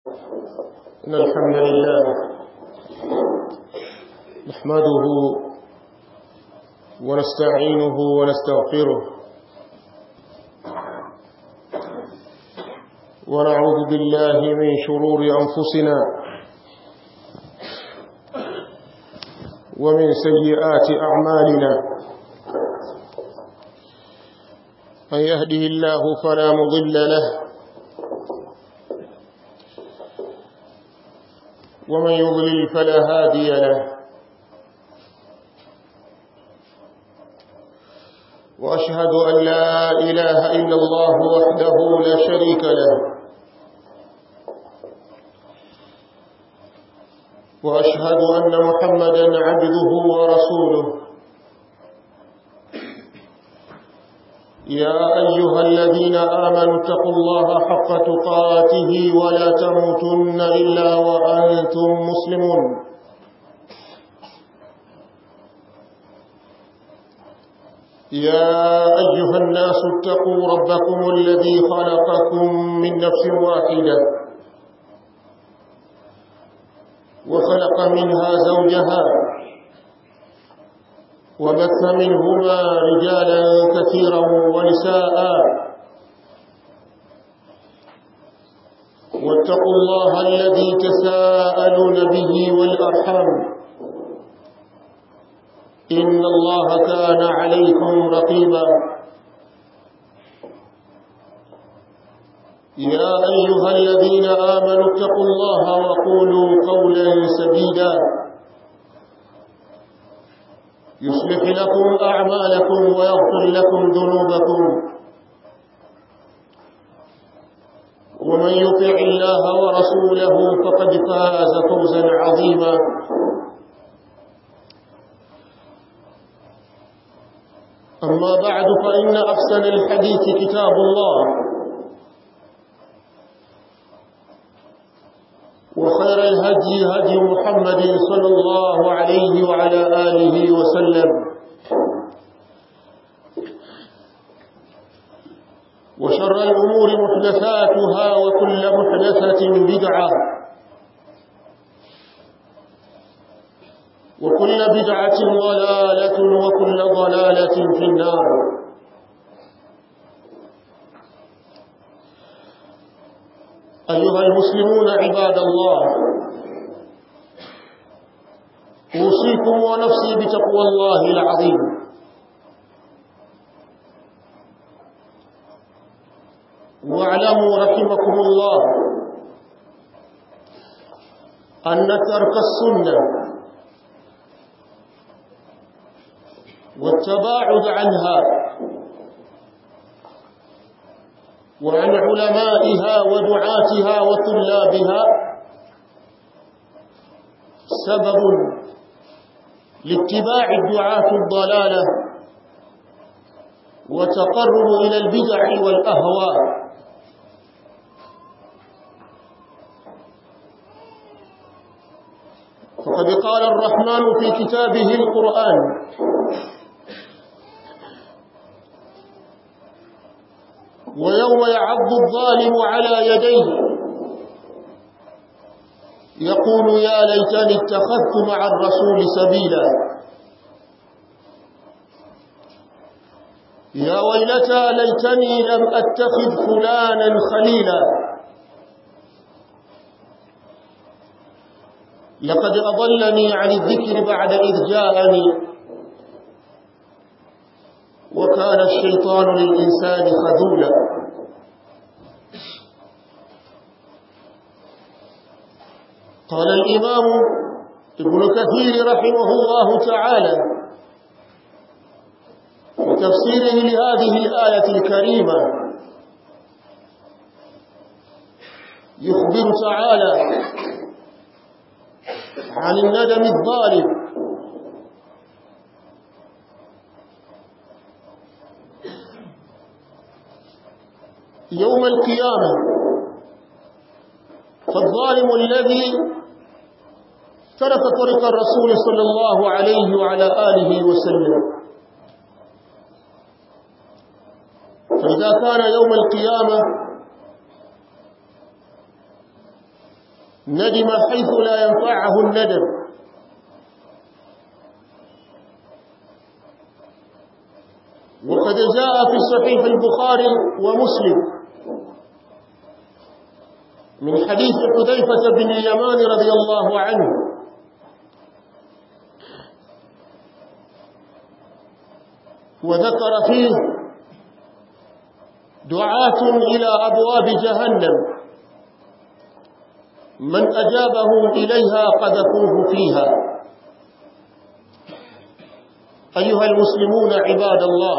إن الحمد لله نحمده ونستعينه ونستغفره ونعوذ بالله من شرور أنفسنا ومن سيئات أعمالنا من يهده الله فلا مضل له ومن يضلل فلا هادي له وأشهد أن لا إله إلا الله وحده لا شريك له وأشهد أن محمدا عبده ورسوله يا أيها الذين آمنوا اتقوا الله حق تقاته ولا تموتن إلا وأنتم مسلمون يا أيها الناس اتقوا ربكم الذي خلقكم من نفس واحدة وخلق منها زوجها وبث منهما رجالا كثيرا ونساء واتقوا الله الذي تساءلون به والأرحام إن الله كان عليكم رقيبا يا أيها الذين آمنوا اتقوا الله وقولوا قولا سديدا يصلح لكم أعمالكم ويغفر لكم ذنوبكم ومن يطع الله ورسوله فقد فاز فوزا عظيما أما بعد فإن أحسن الحديث كتاب الله وخير الهدي هدي محمد صلى الله عليه وعلى آله وسلم وشر الأمور محدثاتها وكل محدثة بدعة وكل بدعة ضلالة وكل ضلالة في النار أيها المسلمون عباد الله أوصيكم ونفسي بتقوى الله العظيم واعلموا رحمكم الله أن ترك السنة والتباعد عنها وعن علمائها ودعاتها وطلابها سبب لاتباع الدعاة الضلالة وتقرب إلى البدع والأهواء فقد قال الرحمن في كتابه القرآن ويوم يعض الظالم على يديه يقول يا ليتني اتخذت مع الرسول سبيلا يا ويلتى ليتني لم اتخذ فلانا خليلا لقد أضلني عن الذكر بعد إذ جاءني وكان الشيطان للإنسان خذولا قال الإمام ابن كثير رحمه الله تعالى في تفسيره لهذه الآية الكريمة يخبر تعالى عن الندم الظالم يوم القيامة فالظالم الذي ترك طريق الرسول صلى الله عليه وعلى آله وسلم فإذا كان يوم القيامة ندم حيث لا ينفعه الندم وقد جاء في صحيح البخاري ومسلم من حديث حذيفة بن اليمان رضي الله عنه وذكر فيه دعاة إلى أبواب جهنم من أجابه إليها قذفوه فيها أيها المسلمون عباد الله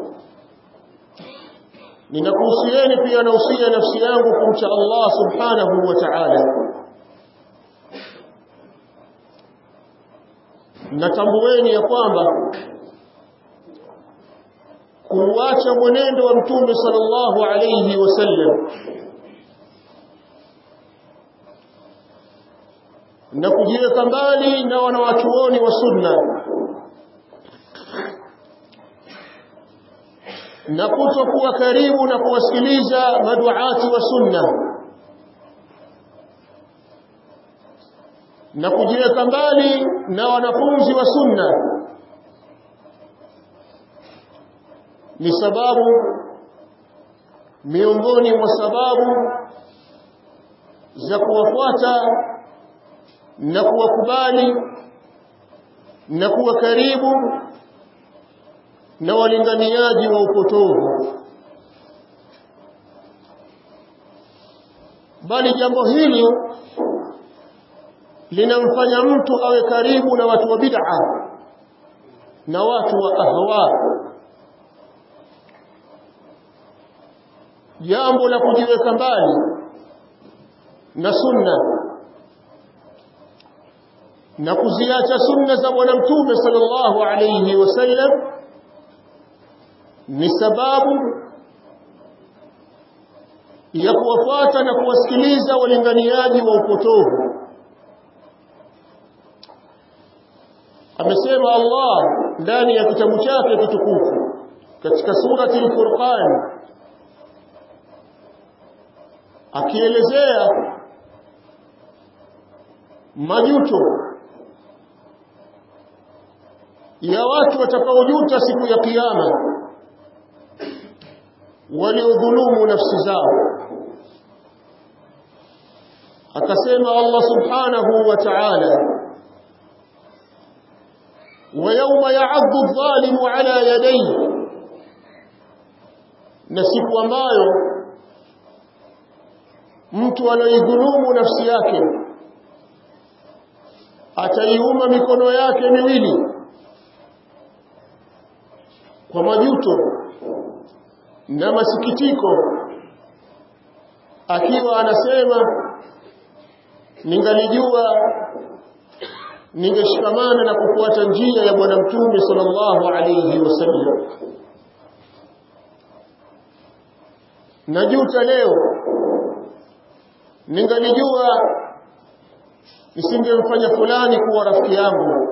ninakuhusieni pia nausia nafsi yangu kumcha Allah subhanahu wa ta'ala natambueni ya kwamba kuuacha mwenendo wa mtume sallallahu alayhi wasallam na kujiweka mbali na wanawachuoni wa sunna na kutokuwa karibu na kuwasikiliza maduati wa sunna na kujiweka mbali na wanafunzi wa sunna ni sababu miongoni mwa sababu za kuwafuata na kuwakubali na kuwa karibu na walinganiaji wa upotovu bali jambo hili linamfanya mtu awe karibu na watu wa bid'a na watu wa ahwa jambo la kujiweka mbali na sunna na kuziacha sunna za bwana mtume sallallahu alayhi wasallam ni sababu ya kuwafuata na kuwasikiliza walinganiaji wa upotovu amesema Allah ndani ya kitabu chake kitukufu katika surati al-Furqan akielezea majuto ya watu watakaojuta siku ya kiyama waliodhulumu nafsi zao akasema Allah subhanahu wa ta'ala ويوم يعض الظالم على يديه na siku ambayo mtu anaidhulumu nafsi yake ataiuma mikono yake miwili kwa majuto na masikitiko akiwa anasema ningalijua ningeshikamana na kufuata njia ya bwana mtume sallallahu alayhi wasallam najuta leo ningalijua nisingemfanya fulani kuwa rafiki yangu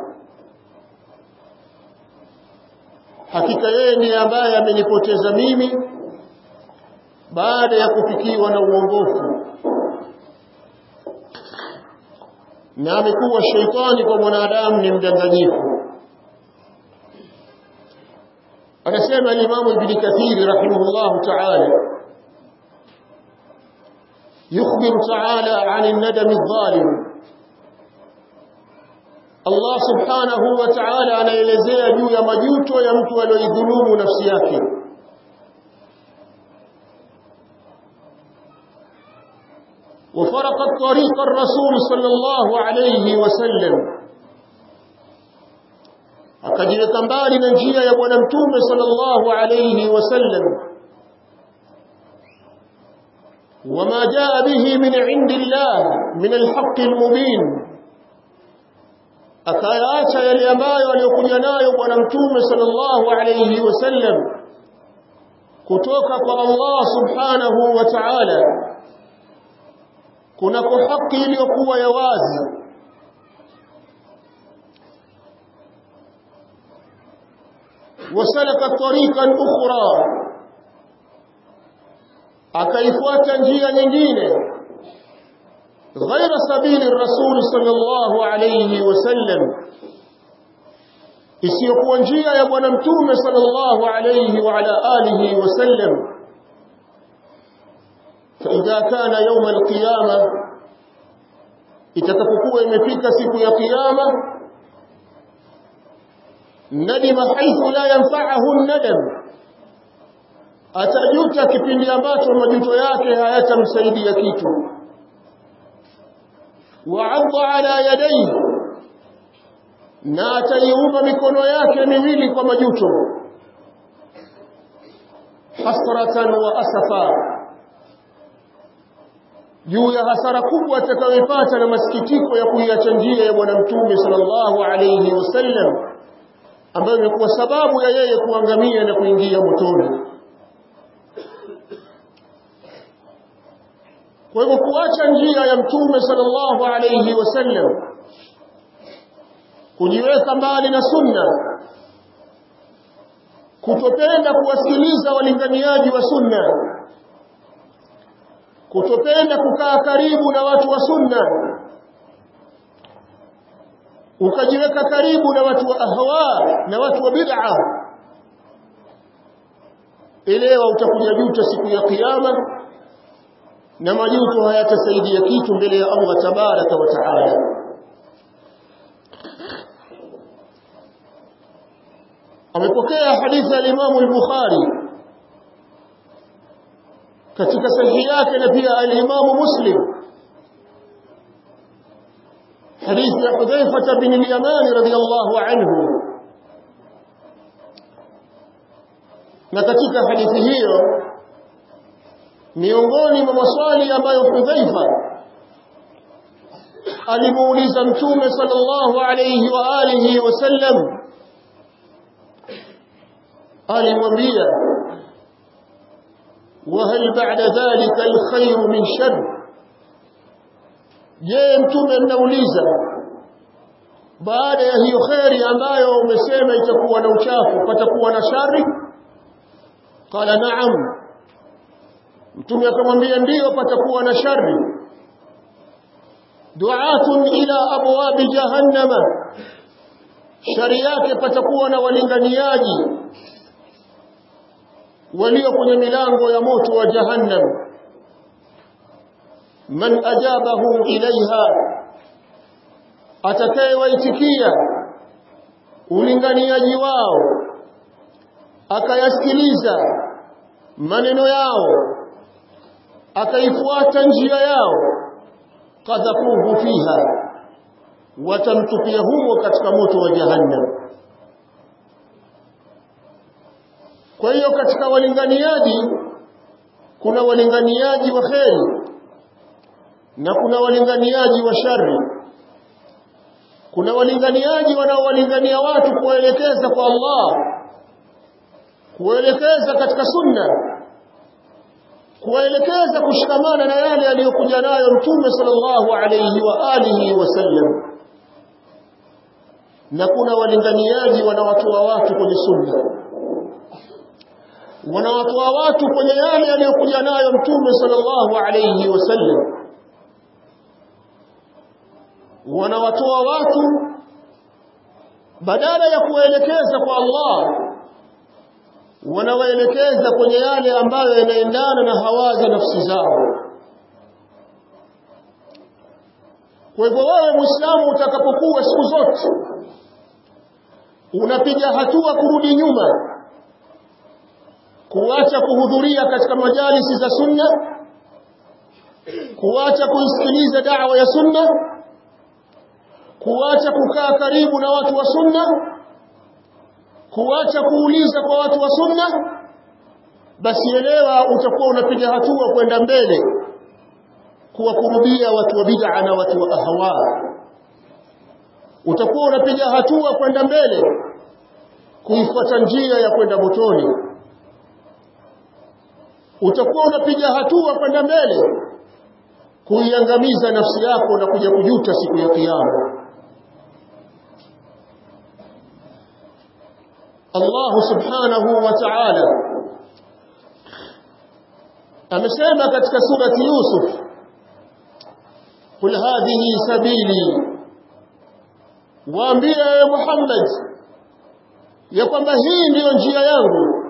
hakika yeye ndiye ambaye amenipoteza mimi baada ya kufikiwa na uongofu na amekuwa sheitani kwa mwanadamu ni mdanganyifu anasema al-Imam Ibn Kathir rahimahullah ta'ala يخبر تعالى عن الندم الظالم Allah subhanahu wa ta'ala anaelezea juu ya majuto ya mtu aliyodhulumu nafsi yake وفرقت طريق الرسول صلى الله عليه وسلم akajiweka mbali na njia ya bwana mtume sallallahu alayhi wasallam وما جاء به من عند الله من الحق المبين akayaacha yale ambayo aliyokuja nayo bwana mtume sallallahu alayhi wasallam kutoka kwa Allah subhanahu wa ta'ala kunako haki iliyokuwa ya wazi wasalaka tariqan ukhra akaifuata njia nyingine غير سبيل الرسول صلى الله عليه وسلم isiyokuwa njia ya bwana mtume sallallahu alayhi wa ala alihi wasallam fa idha kana yawm alqiyama itakapokuwa imefika siku ya kiyama nadima haithu la yanfa'ahu nadam atajuta kipindi ambacho majuto yake hayatamsaidia kitu wa'adha ala yadayhi na ataiumba mikono yake miwili kwa majuto hasratan wa asafa juu ya hasara kubwa atakayoipata na masikitiko ya kuiacha njia ya bwana mtume sallallahu alayhi wasallam ambayo imekuwa sababu ya yeye kuangamia na kuingia motoni kwa hivyo kuacha njia ya mtume sallallahu alayhi wasallam kujiweka mbali na sunna kutopenda kuwasikiliza walinganiaji wa sunna kutopenda kukaa karibu na watu wa sunna ukajiweka karibu na watu wa ahwa na watu wa bid'a elewa utakuja juta siku ya kiyama na majuto hayatasaidia kitu mbele ya Allah tabaraka wa taala amepokea hadithi ya Imam al-Bukhari katika sahihi yake na pia al-Imam Muslim hadithi ya Hudhaifa bin al-Yaman radhiyallahu anhu na katika hadithi hiyo miongoni mwa maswali ambayo Hudhaifa alimuuliza mtume sallallahu alayhi wa alihi wasallam alimwambia وهل بعد ذلك الخير من شر je mtume mnauliza baada ya hiyo kheri ambayo umesema itakuwa na uchafu patakuwa na shari qala na'am mtume akamwambia ndiyo patakuwa na shari du'atun ila abwabi jahannama shari yake patakuwa na walinganiaji walio kwenye milango ya moto wa jahannam man ajabahu ilaiha atakayewaitikia ulinganiaji wao akayasikiliza maneno yao akaifuata njia yao kadhafuhu fiha watamtupia humo katika moto wa jahannam kwa hiyo katika walinganiaji kuna walinganiaji wa kheri na kuna walinganiaji wa shari kuna walinganiaji wanaowalingania watu kuwaelekeza kwa Allah kuwaelekeza katika sunna kuwaelekeza kushikamana na yale aliyokuja nayo mtume sallallahu alayhi wa alihi wasallam na kuna walinganiaji wanawatoa watu kwenye sunna wanawatoa watu kwenye yale aliyokuja nayo mtume sallallahu alayhi wasallam wanawatoa watu badala ya kuwaelekeza kwa Allah wanawaelekeza kwenye yale ambayo yanaendana na hawa za nafsi zao kwa hivyo wewe muislamu utakapokuwa siku zote unapiga hatua kurudi nyuma kuacha kuhudhuria katika majalisi za sunna kuacha kuisikiliza da'wa ya sunna kuacha kukaa karibu na watu wa sunna kuacha kuuliza kwa watu wa sunna basi elewa utakuwa unapiga hatua kwenda mbele kuwakurubia watu wa bid'a na watu wa ahwa utakuwa unapiga hatua kwenda mbele kuifuata njia ya kwenda motoni utakuwa unapiga hatua kwenda mbele kuiangamiza nafsi yako na kuja kujuta siku ya kiyama Allah subhanahu wa ta'ala amesema katika surati Yusuf qul hadhihi sabili waambie ewe Muhammad ya kwamba hii ndiyo njia yangu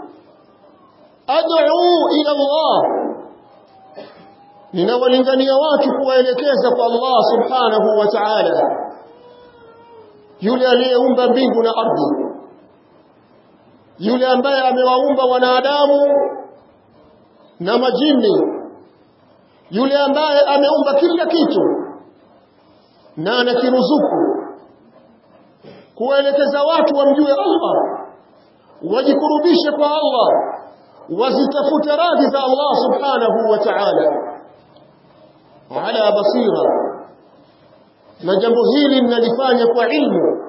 ad'u ila Allah ninawalingania watu kuwaelekeza kwa Allah subhanahu wa ta'ala yule aliyeumba mbingu na ardhi yule ambaye amewaumba wanadamu na majini yule ambaye ameumba kila kitu na anakiruzuku kuwaelekeza watu wamjue Allah wajikurubishe kwa Allah wazitafute radhi za Allah subhanahu wa ta'ala ala basira na jambo hili ninalifanya kwa ilmu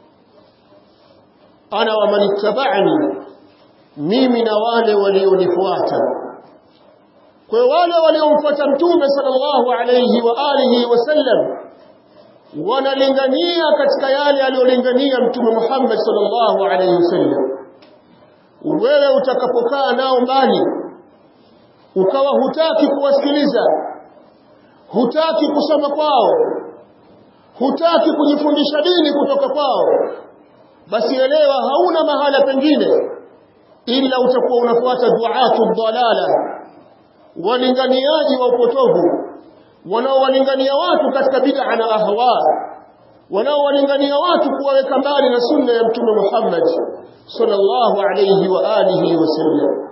ana wa man ittaba'ani mimi na wale walionifuata kwa wale waliomfuata mtume sallallahu alayhi wa alihi wasallam wanalingania katika yale aliyolingania mtume Muhammad sallallahu alayhi wasallam wewe utakapokaa nao mbali ukawa hutaki kuwasikiliza hutaki kusoma kwao hutaki kujifundisha dini kutoka kwao basi elewa hauna mahala pengine ila utakuwa unafuata duatu dhalala walinganiaji wa upotovu wanaowalingania watu katika bid'a na ahwa wanaowalingania watu kuwaweka mbali na sunna ya mtume Muhammad sallallahu alayhi wa alihi wasallam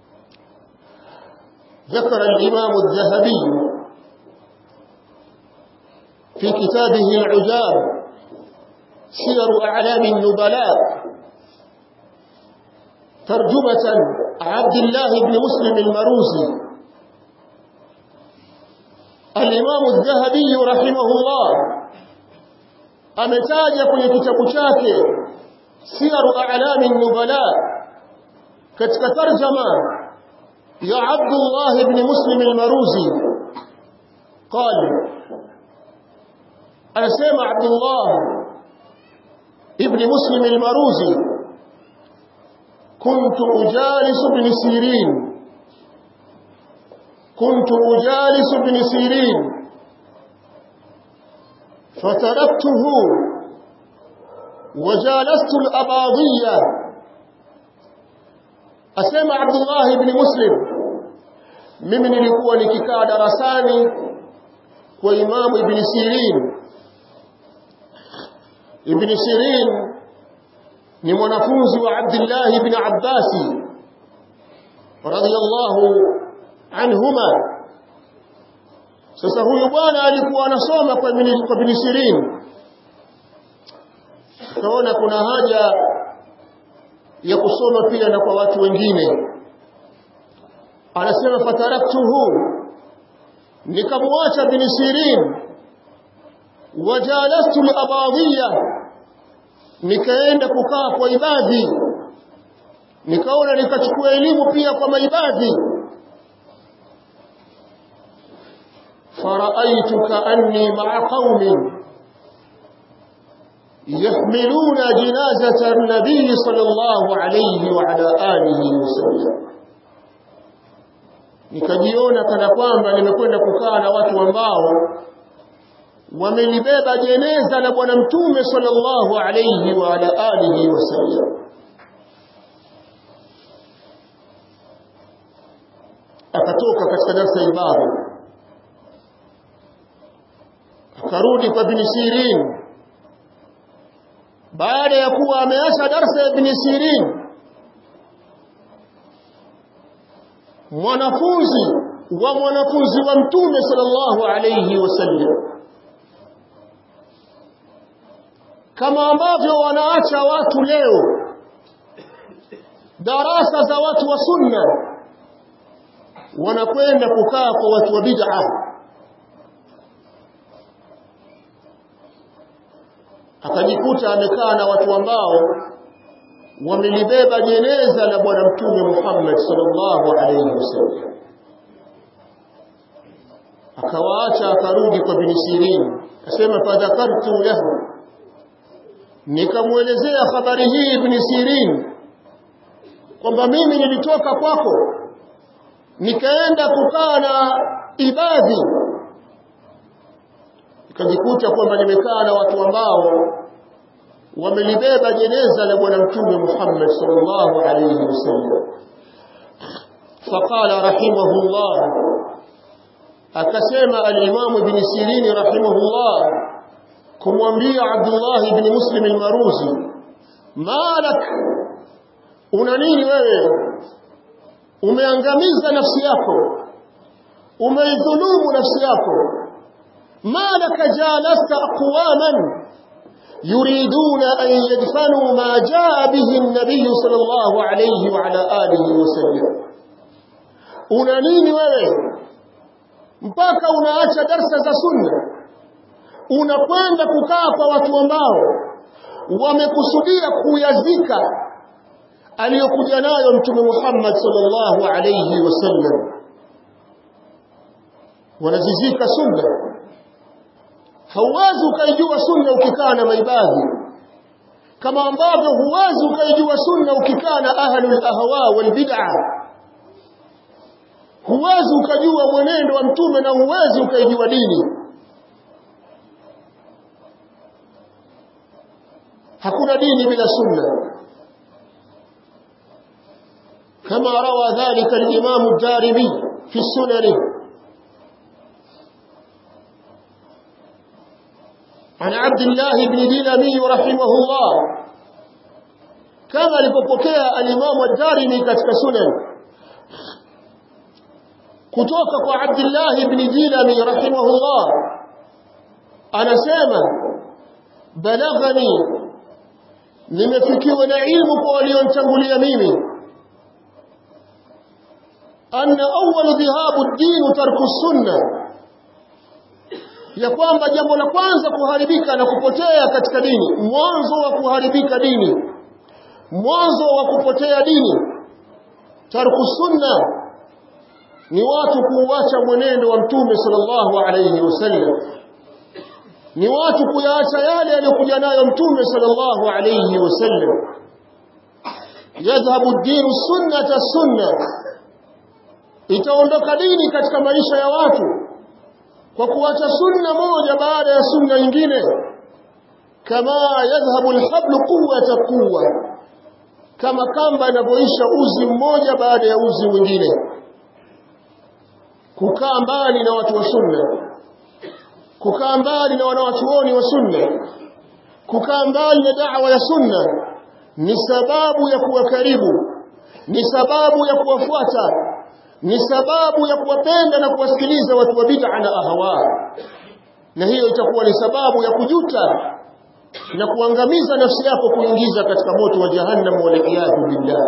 ذكر الإمام الذهبي في كتابه العجاب سير أعلام النبلاء ترجمة عبد الله بن مسلم المروزي الإمام الذهبي رحمه الله ametaja kwenye kitabu chake siyaru a'lami nubala katika tarjama ya Abdullah ibn Muslim al-Maruzi قال anasema Abdullah ibn Muslim al-Maruzi كنت أجالس ابن سيرين كنت أجالس ابن سيرين فتركته وجالست الأباضية أسمع عبد الله بن مسلم mimi nilikuwa nikikaa darasani kwa imamu ibn Sirin ibn Sirin ni mwanafunzi wa Abdullah ibn Abbas radiyallahu anhuma sasa huyu bwana alikuwa anasoma kwa ibn Sirin kaona kuna haja ya kusoma pia na kwa watu wengine anasema fataraktuhu nikamwacha bin Sirin wajalastu al-abadiyya nikaenda kukaa kwa ibadhi nikaona nikachukua elimu pia kwa maibadhi فرأيت كأني مع قوم يحملون جنازة النبي صلى الله عليه وعلى آله وسلم nikajiona kana kwamba nimekwenda kukaa na watu ambao wamelibeba jeneza la bwana mtume sallallahu alayhi wa ala alihi wasallam akatoka katika darasa ibada akarudi kwa Ibn Sirin baada ya kuwa ameacha darasa ya Ibn Sirin mwanafunzi wa mwanafunzi wa mtume sallallahu alayhi wasallam kama ambavyo wanaacha watu leo darasa za watu wa sunna wanakwenda kukaa kwa watu wa bid'ah akajikuta amekaa na watu ambao wamelibeba jeneza la bwana mtume Muhammad sallallahu alayhi wasallam akawaacha akarudi kwa bin Sirin asema fadhakartu lahu nikamwelezea habari hii ibn Sirin kwamba mimi nilitoka kwako nikaenda kukaa na ibadhi nikajikuta kwamba nimekaa na watu ambao wamelibeba jeneza la bwana mtume Muhammad sallallahu alayhi wasallam faqala rahimahullah akasema al-Imam Ibn Sirin rahimahullah kumwambia Abdullah ibn Muslim al-Maruzi malak una nini wewe umeangamiza nafsi yako umeidhulumu nafsi yako malaka jalasta aqwaman يريدون أن يدفنوا ما جاء به النبي صلى الله عليه وعلى آله وسلم una nini wewe mpaka unaacha darsa za sunna unakwenda kukaa kwa watu ambao wamekusudia kuyazika aliyokuja nayo mtume Muhammad sallallahu alayhi wasallam wanazizika sunna hauwezi ukaijua sunna ukikaa na maibadhi kama ambavyo huwezi ukaijua sunna ukikaa na ahlul ahwa wal bid'a huwezi ukajua mwenendo wa mtume na huwezi ukaijua dini hakuna dini bila sunna kama rawa dhalika al-imam ad-darimi fi sunanihi عن عبد الله بن دينامي رحمه الله كما لبقوكيا الإمام الدارمي كتك سنن كتوكك عبد الله بن دينامي رحمه الله أنا سامة بلغني nimefikiwa na ilmu kwa walionitangulia mimi anna awwalu dhihabu ad-din tarku sunnah ya kwamba jambo la kwanza kuharibika na kupotea katika dini mwanzo wa kuharibika dini mwanzo wa kupotea dini tarku sunna ni watu kuuacha mwenendo wa mtume sallallahu alayhi wasallam ni watu kuyaacha yale aliyokuja nayo mtume sallallahu alayhi wasallam yadhhabu ad-din sunnata sunna itaondoka dini katika maisha ya watu kwa kuacha sunna moja baada ya sunna nyingine kama yadhhabu alhablu quwwata quwwa kama kamba inavyoisha uzi mmoja baada ya uzi mwingine kukaa mbali na watu wa sunna kukaa mbali na wanawachuoni wa sunna kukaa mbali na da'wa ya sunna ni sababu ya kuwa karibu ni sababu ya kuwafuata ni sababu ya kuwapenda na kuwasikiliza watu wa bid'a na ahwa na hiyo itakuwa ni sababu ya kujuta na kuangamiza nafsi yako kuingiza katika moto wa jahannam waliyadhu billah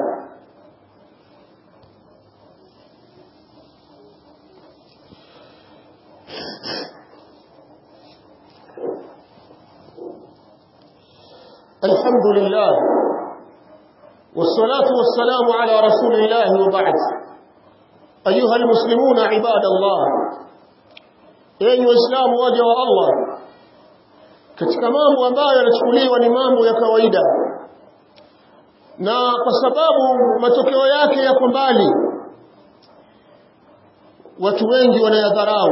الحمد لله والصلاة والسلام على رسول الله وبعد أيها المسلمون عباد الله أيها الإسلام waja wa Allah katika mambo ambayo yanachukuliwa ni mambo ya kawaida na kwa sababu matokeo yake yako mbali watu wengi wanayadharau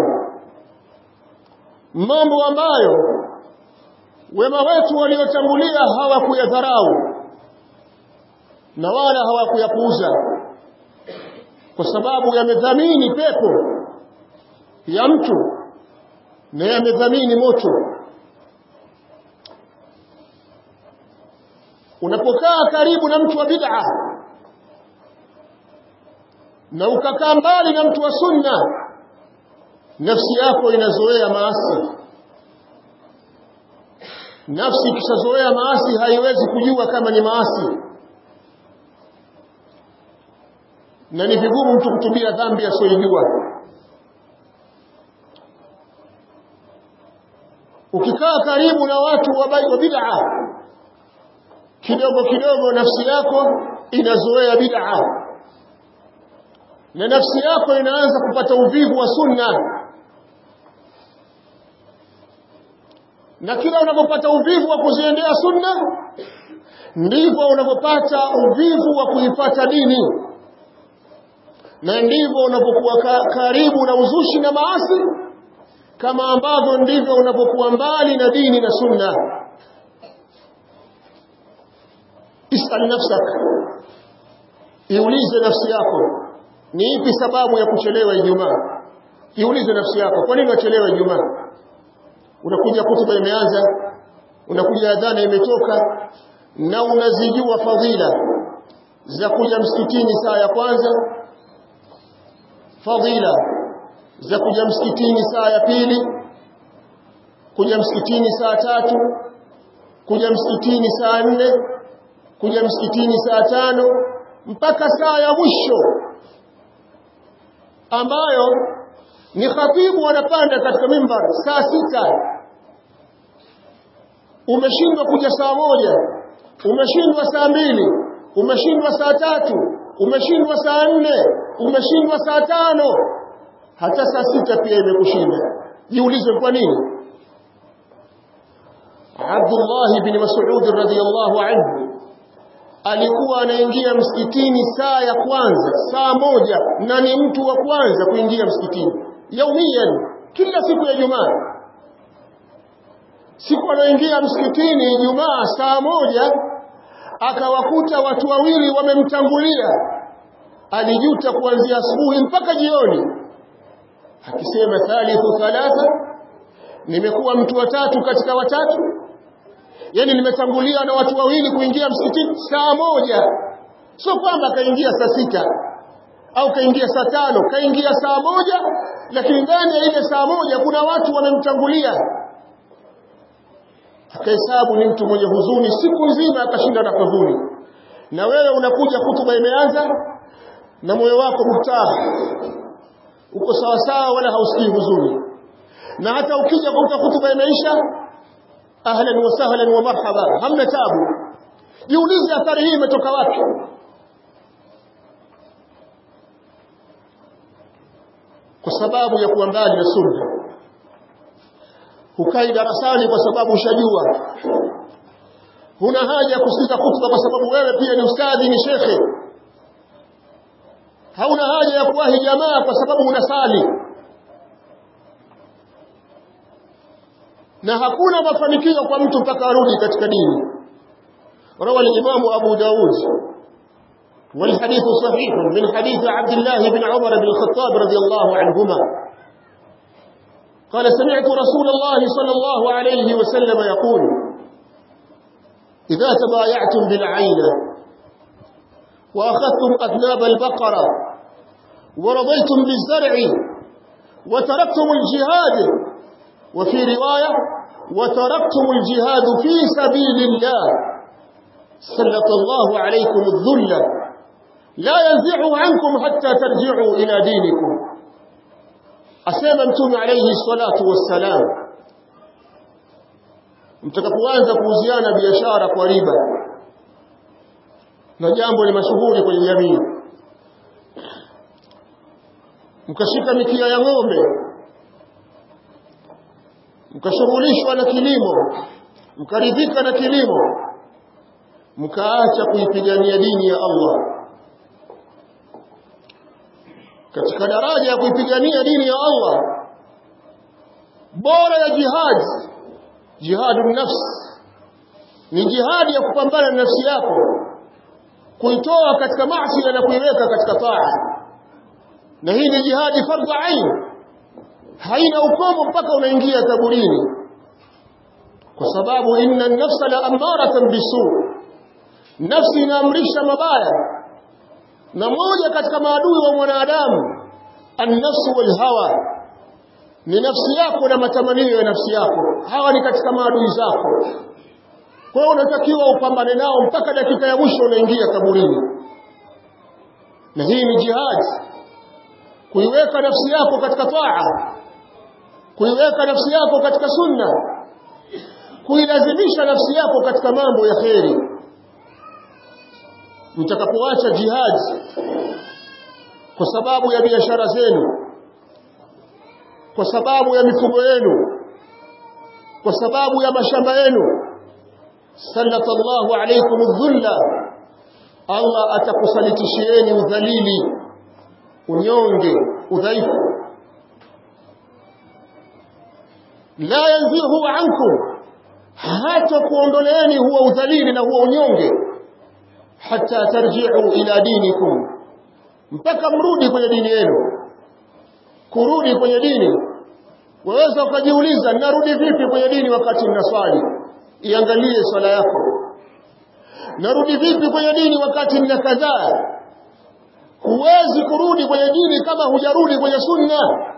mambo ambayo wema wetu waliotangulia hawakuyadharau na wala hawakuyapuuza kwa sababu yamedhamini pepo ya mtu na yamedhamini moto unapokaa karibu na mtu wa bid'a na ukakaa mbali na mtu wa sunna nafsi yako inazoea maasi nafsi ikishazoea maasi haiwezi kujua kama ni maasi na ni vigumu mtu kutubia dhambi asiyojua ukikaa karibu na watu wa bid'a kidogo kidogo nafsi yako inazoea bid'a na nafsi yako inaanza kupata uvivu wa sunna na kila unapopata uvivu wa kuziendea sunna ndivyo unapopata uvivu wa kuipata dini na ndivyo unapokuwa ka, karibu na uzushi na maasi kama ambavyo ndivyo unapokuwa mbali na dini na sunna isal nafsak iulize nafsi yako ni ipi sababu ya kuchelewa Ijumaa iulize nafsi yako kwa nini wachelewa Ijumaa unakuja kutuba imeanza unakuja adhana imetoka na unazijua fadhila za kuja msikitini saa ya kwanza fadhila za kuja msikitini saa ya pili kuja msikitini saa tatu kuja msikitini saa nne kuja msikitini saa tano mpaka saa ya mwisho ambayo ni khatibu anapanda katika mimbar saa sita umeshindwa kuja saa moja umeshindwa saa mbili umeshindwa saa tatu umeshindwa saa nne umeshindwa saa tano hata saa sita pia imekushinda jiulize kwa nini Abdullah bin Mas'ud radhiyallahu anhu alikuwa anaingia msikitini saa ya kwanza saa moja na ni mtu wa kwanza kuingia msikitini yaumian kila siku ya Jumaa siku anaingia msikitini Ijumaa saa moja akawakuta watu wawili wamemtangulia alijuta kuanzia asubuhi mpaka jioni akisema thalithu thalatha nimekuwa mtu watatu katika watatu yani nimetangulia na watu wawili kuingia msikitini saa moja sio kwamba kaingia saa sita au kaingia saa tano kaingia saa moja lakini ndani ya ile saa moja kuna watu wamemtangulia akahesabu ni mtu mwenye huzuni siku nzima akashinda na huzuni na wewe unakuja hutuba imeanza na moyo wako mtaa uko sawa sawa wala hausikii huzuni na hata ukija kuta hutuba imeisha ahlan wa sahlan wa marhaba hamna tabu jiulize athari hii imetoka wapi kwa sababu ya kuwa mbali na sunna hukai darasani kwa sababu ushajua huna haja ya kusikiza khutba kwa sababu wewe pia ni ustadhi ni shekhe hauna haja ya kuwahi jamaa kwa sababu unasali na hakuna mafanikio kwa mtu mpaka arudi katika dini روى الإمام أبو داود والحديث صحيح من حديث عبد الله بن عمر بن الخطاب رضي الله عنهما قال سمعت رسول الله صلى الله عليه وسلم يقول إذا تبايعتم بالعين وأخذتم أذناب البقرة ورضيتم بالزرع وتركتم الجهاد وفي رواية وتركتم الجهاد في سبيل الله سلط الله عليكم الذل لا ينزعه عنكم حتى ترجعوا إلى دينكم asema mtume alayhi salatu wassalam mtakapoanza kuuziana biashara kwa riba na jambo ni mashuhuri kwenye jamii mkashika mikia ya ng'ombe mkashughulishwa na kilimo mkaridhika na kilimo mkaacha kuipigania dini ya Allah katika daraja ya kuipigania dini ya Allah bora ya jihad jihadun nafs ni jihadi ya kupambana na nafsi yako kuitoa katika maasi na kuiweka katika taa na hii ni jihadi fardhu ain haina ukomo mpaka unaingia kaburini kwa sababu inna an-nafsa la amaratan bisu nafsi inaamrisha mabaya na moja katika maadui wa mwanadamu an-nafsu wal hawa ni nafsi yako na matamanio ya nafsi yako hawa ni katika maadui zako kwa hiyo unatakiwa upambane nao mpaka dakika ya mwisho unaingia kaburini na hii ni jihad kuiweka nafsi yako katika taa kuiweka nafsi yako katika sunna kuilazimisha nafsi yako katika mambo ya kheri mtakapoacha jihad kwa sababu ya biashara zenu kwa sababu ya mifugo yenu kwa sababu ya mashamba yenu sallallahu alaykum dhulla Allah atakusalitishieni udhalili unyonge udhaifu la yanzihu ankum hata kuondoleeni huwa udhalili na huwa unyonge hata tarji'u ila dinikum mpaka mrudi kwenye dini yenu kurudi kwenye dini waweza ukajiuliza narudi vipi kwenye dini wakati ninaswali iangalie swala yako narudi vipi kwenye dini wakati nina kadhaa huwezi kurudi kwenye dini kama hujarudi kwenye sunna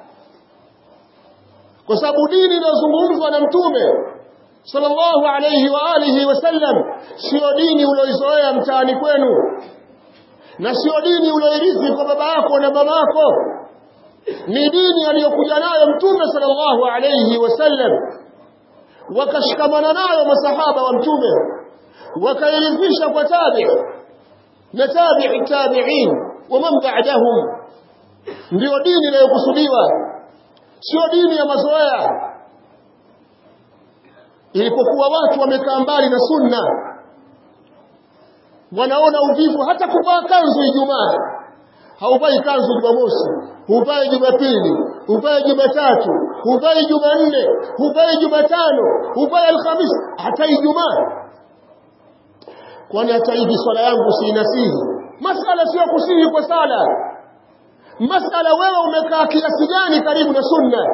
kwa sababu dini inayozungumzwa na mtume sallallahu alayhi wa alihi wasallam sio dini ulioizoea mtaani kwenu na sio dini ulioirithi kwa baba yako na mama yako ni dini aliyokuja nayo mtume sallallahu alayhi wasallam wakashikamana nayo masahaba wa mtume wakairithisha kwa tabi na tabi'i tabi'in wa man ba'dahum ndio dini inayokusudiwa sio dini ya mazoea ilipokuwa watu wamekaa mbali na sunna wanaona uvivu hata kuvaa kanzu Ijumaa hauvai kanzu Jumamosi huvai Jumapili huvai Jumatatu huvai Jumanne huvai Jumatano huvai Alhamisi hata Ijumaa kwani hata hivi swala yangu siinasihi masala sio kusihi kwa sala masala wewe umekaa kiasi gani karibu na sunna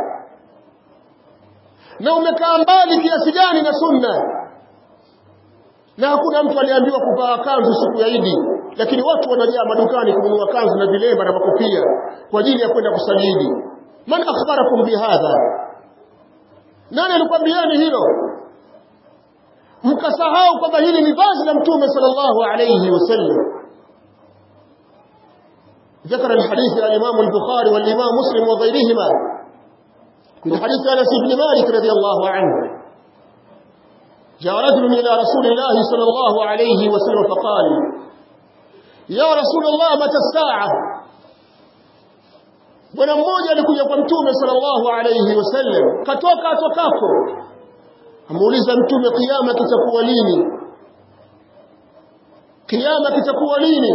na umekaa mbali kiasi gani na sunna na hakuna mtu aliambiwa kuvaa kanzu siku ya Idi lakini watu wanajaa madukani kununua kanzu na vilemba na makofia kwa ajili ya kwenda kusali man akhbarakum bihadha nani alikwambiani hilo mkasahau kwamba hili ni vazi la mtume sallallahu alayhi wasallam ذكر الحديث الإمام البخاري والإمام مسلم وغيرهما من حديث أنس بن مالك رضي الله عنه جاء رجل إلى رسول الله صلى الله عليه وسلم فقال يا رسول الله متى الساعة bwana mmoja alikuja kwa mtume sallallahu alayhi wasallam katoka atokako amuuliza mtume kiyama kitakuwa lini kiyama kitakuwa lini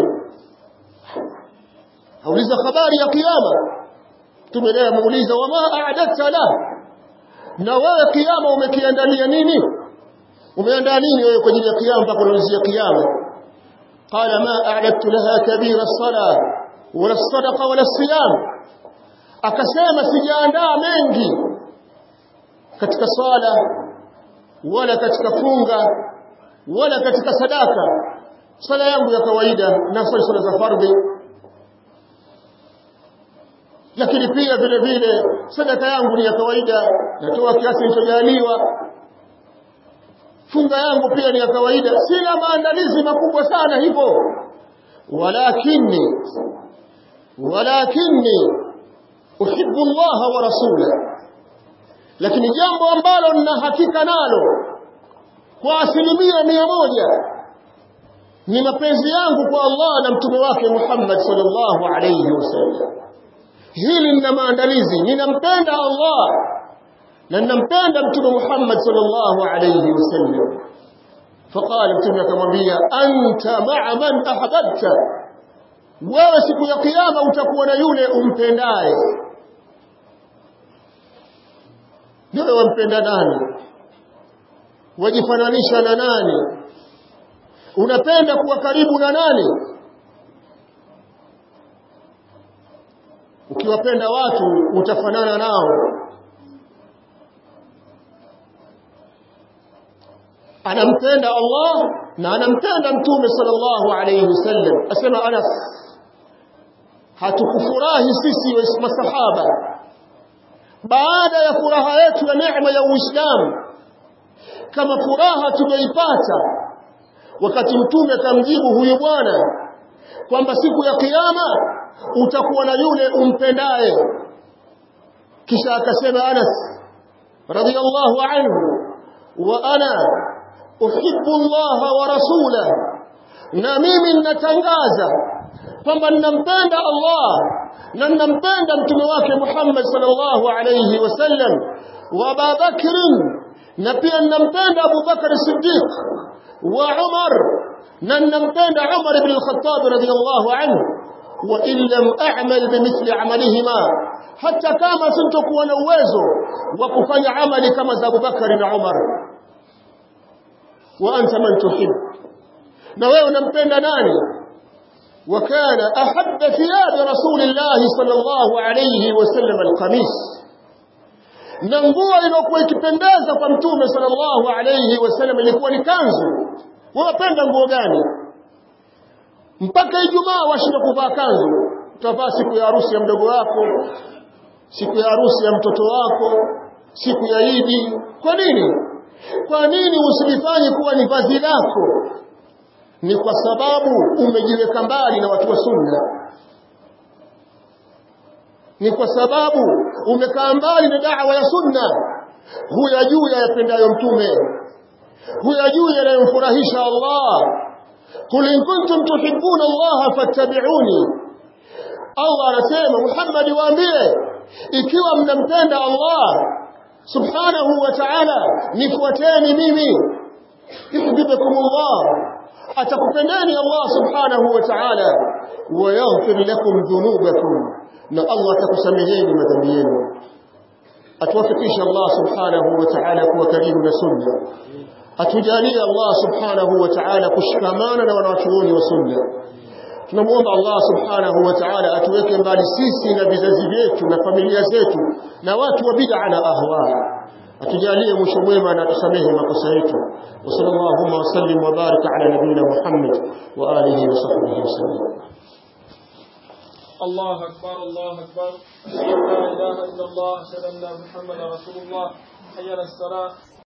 auliza habari ya kiyama mtume naye amuuliza wama a'dadta la na wewe kiyama umekiandalia nini umeandaa nini wewe kwa ajili ya kiyama mpaka unaulizia kiyama qala ma a'dadtu laha kabira as-sala wala as-sadaqa wala as-siyam akasema sijaandaa mengi katika swala wala katika funga wala katika sadaka swala yangu ya kawaida na swala za fardhi lakini pia vile vile sadaka yangu ni ya kawaida natoa kiasi kilichojaliwa funga yangu pia ni ya kawaida sina maandalizi makubwa sana hivyo walakini walakini uhibbu Allah wa rasula lakini jambo ambalo nina hakika nalo kwa asilimia mia moja ni mapenzi yangu kwa Allah na mtume wake Muhammad sallallahu alayhi wasallam hili nina maandalizi ninampenda Allah na ninampenda mtume Muhammad sallallahu alayhi wasallam faqala mtume akamwambia anta ma'a man ahbabta wewe siku ya kiyama utakuwa na yule umpendaye wewe wampenda nani wajifananisha na nani unapenda kuwa karibu na nani ukiwapenda watu utafanana nao anampenda Allah na anampenda mtume sallallahu alayhi wasallam asema Anas hatukufurahi sisi masahaba baada ya furaha yetu ya neema ya Uislamu kama furaha tumeipata wakati mtume akamjibu huyu bwana kwamba siku ya kiyama utakuwa na yule umpendaye kisha akasema Anas radiyallahu anhu wa ana uhibbu Allah wa rasula na mimi ninatangaza kwamba ninampenda Allah na ninampenda mtume wake Muhammad sallallahu alayhi wasallam wa Abu Bakr na pia ninampenda Abu Bakr Siddiq wa Umar na ninampenda Umar ibn al-Khattab radiyallahu anhu wa in lam a'mal bimithli amalihima hata kama sintokuwa na uwezo wa kufanya amali kama za Abubakar na Umar wa anta man tuhib na wewe unampenda nani وكان أحب ثياب رسول الله صلى الله عليه وسلم القميص na nguo iliyokuwa ikipendeza kwa mtume sallallahu alayhi wasallam ilikuwa ni kanzu wapenda nguo gani mpaka ijumaa washinda kuvaa kanzu utavaa siku ya harusi ya mdogo wako siku ya harusi ya mtoto wako siku ya idi kwa nini kwa nini usilifanye kuwa ni vazi lako ni kwa sababu umejiweka mbali na watu wa sunna ni kwa sababu umekaa mbali na da'wa ya sunna huyajui yapendayo mtume huyajui yanayomfurahisha Allah qul in kuntum tuhibbuna Allah fattabi'uni Allah anasema Muhammad waambie ikiwa mnampenda Allah subhanahu wa ta'ala nifuateni mimi yuhibbukum Allah atakupendeni Allah subhanahu wa ta'ala wa yaghfir lakum dhunubakum na Allah atakusameheni madhambi yenu atuwafikishe Allah subhanahu wa ta'ala kuwa karibu na sunna atujalie Allah subhanahu wa ta'ala kushikamana na wanachuoni wa sunna tunamuomba Allah subhanahu wa ta'ala atuweke mbali sisi na vizazi vyetu na familia zetu na watu wa bid'a na ahwa atujalie mwisho mwema na tusamehe makosa yetu wa sallallahu wa sallim wa baraka ala nabiyina Muhammad wa alihi wa sahbihi wasallam الله أكبر الله أكبر أشهد أن لا إله إلا الله أشهد أن محمدا رسول الله حي على الصلاة